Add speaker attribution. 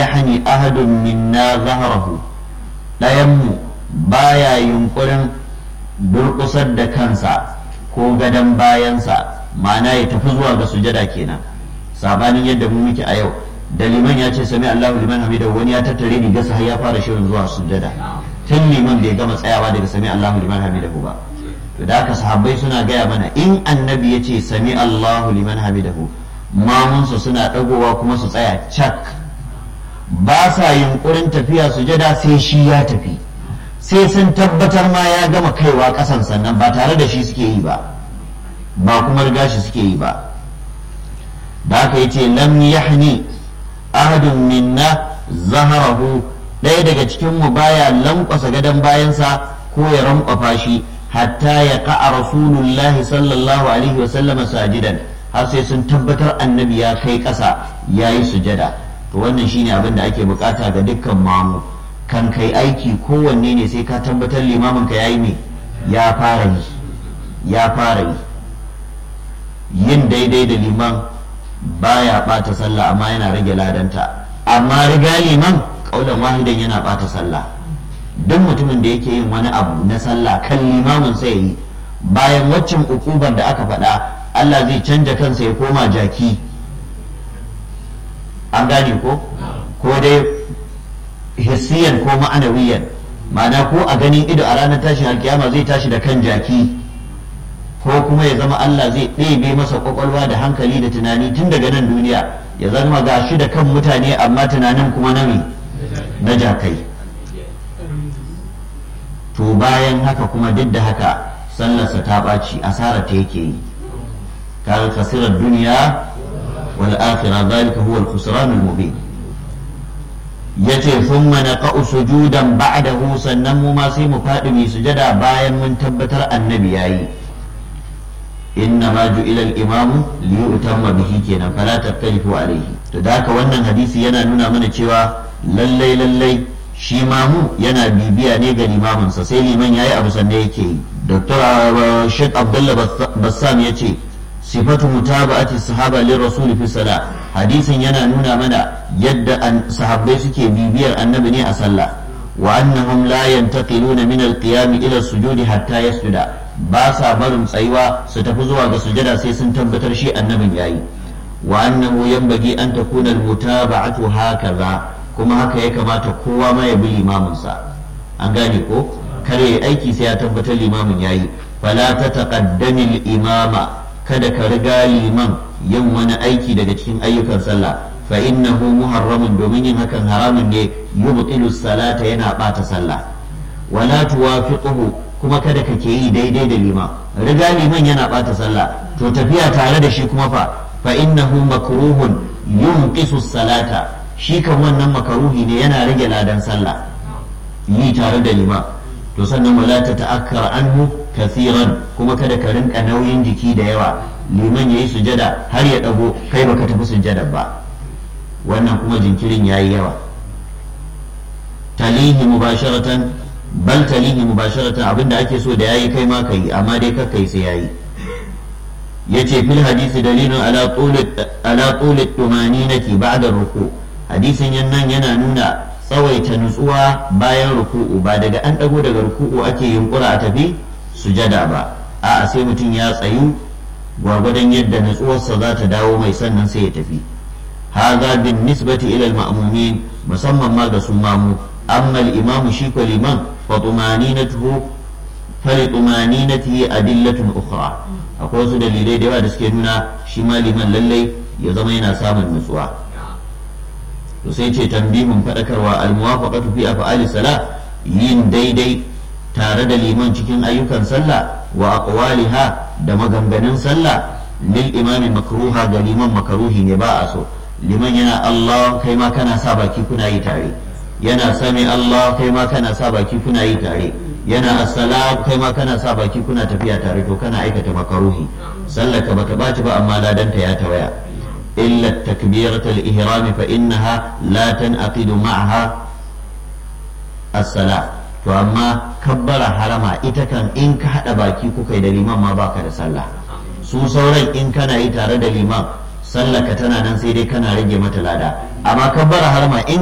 Speaker 1: yahni ahadun minna zahrahu ɗayanmu baya yunkurin durƙusar da kansa ko gadon bayansa ma'ana ya tafi zuwa ga sujada kenan sabanin yadda mu muke a yau da liman ya ce sami Allahu liman hamida wani ya tattare rigarsa har ya fara shirin zuwa sujada tun liman bai gama tsayawa daga sami Allahu liman hamidahu ba to da haka sahabbai suna gaya mana in annabi ya ce sami Allahu liman hamidahu mamunsu suna dagowa kuma su tsaya cak ba sa yunkurin tafiya sujada sai shi ya tafi sai sun tabbatar ma ya gama kaiwa kasan sannan ba tare da shi suke yi ba ba kuma riga shi suke yi ba da haka yace lam yahni ahadun minna zaharahu ɗaya daga cikin mu baya lankwasa gadon bayansa ko ya rankwafa shi hatta ya ka'a rasulullah sallallahu alaihi wa sallama sajidan har sai sun tabbatar annabi ya kai ƙasa ya yi sujada to wannan shine abin da ake bukata ga dukkan mamu kan kai aiki kowanne ne sai ka tabbatar limamin ka yayi ne ya fara yi ya fara yi yin daidai da liman baya bata sallah amma yana rage ladanta amma riga liman kaulan wahidan yana bata sallah duk mutumin da yake yin wani abu na sallah kan limamin sai yi bayan waccan ukubar da aka faɗa Allah zai canja kansa ya koma jaki an gane ko ko dai hissiyan ko ma'anawiyan ma'ana ko a ganin ido a ranar tashin alkiyama zai tashi da kan jaki ko kuma ya zama Allah zai ɗebe masa kwakwalwa da hankali da tunani tun daga nan duniya ya zama ga shi da kan mutane amma tunanin kuma na na jakai to bayan haka kuma duk da haka sallarsa ta ɓaci asarar ta yake yi kaga kasirar duniya wal akhirah zalika huwa al-khusran al-mubin yace thumma naqa'u sujudan ba'dahu sannan mu ma sai mu faɗi mu sujada bayan mun tabbatar annabi yayi إنما جئل الإمام ليؤتم به kenan فلا تختلفوا عليه to da haka wannan hadisi yana nuna mana cewa lallai lallai shi mamu yana bibiya ne ga limaminsa sai liman yayi abu sannan yake yi dr sheikh abdullah bassam ya ce sifatu mutaba'ati sahaba lir rasul fi salah hadisin yana nuna mana yadda sahabbai suke bibiyar annabi ne a sallah wa annahum la yantaqiluna min al-qiyam ila sujudi hatta yasjuda ba sa barin tsayuwa su tafi zuwa ga sujada sai sun tabbatar shi annabin yayi wa annahu yanbaghi an takuna al-mutaba'atu hakaza kuma haka ya kamata kowa ma ya bi limamin sa an gane ko kare aiki sai ya tabbatar limamin yayi fala ta taqaddami al-imama kada ka riga liman yin wani aiki daga cikin ayyukan sallah fa innahu muharramun domin yin hakan haramun ne yubtilu salata yana bata sallah wala tuwafiquhu kuma kada ka ke yi daidai da liman riga liman yana bata sallah to tafiya tare da shi kuma fa fa innahu makruhun yunqisu salata shi kan wannan makaruhi ne yana rage ladan sallah yi tare da liman to sannan wala ta ta'akkar anhu kathiran kuma kada ka rinka nauyin jiki da yawa liman yayi sujada har ya dago kai baka tafi sujada ba wannan kuma jinkirin yayi yawa talihi mubasharatan bal talihi mubasharatan abinda ake so da yayi kai ma kai amma dai ka kai sai yayi yace fil hadisi dalilun ala tuli ala tuli tumaninati ba'da ruku hadisin nan yana nuna tsawaita nutsuwa bayan ruku'u ba daga an dago daga ruku'u ake yunkura a tafi sujada ba a'a sai mutum ya tsayu gwargwadon yadda nutsuwarsa za ta dawo mai sannan sai ya tafi هذا بالنسبة إلى المأمومين مسمى ما سمامو أما الإمام شيك الإمام فطمانينته فلطمانينته أدلة أخرى أقول سيدة للي دوا دسكينونا شمال من للي يزمين سام النسوة وسيتي تنبيه فذكر الموافقة في أفعال الصلاة yin daidai tare da liman cikin ayyukan sallah wa aqwaliha da maganganun sallah lil imami makruha ga liman makaruhi ne ba a so liman yana Allah kai ma kana sa baki kuna yi tare yana sami Allah kai ma kana sa baki kuna yi tare yana assalam kai ma kana sa baki kuna tafiya tare to kana aikata makaruhi sallaka bata baci ba amma ladanta ya tawaya illa takbiratul ihram fa innaha la tanqidu ma'aha as-salah to amma kabbara harama ita kan in ka hada baki kuka yi da liman ma baka da sallah su sauran in kana yi tare da liman sallaka tana nan sai dai kana rage mata lada amma kabbara harama in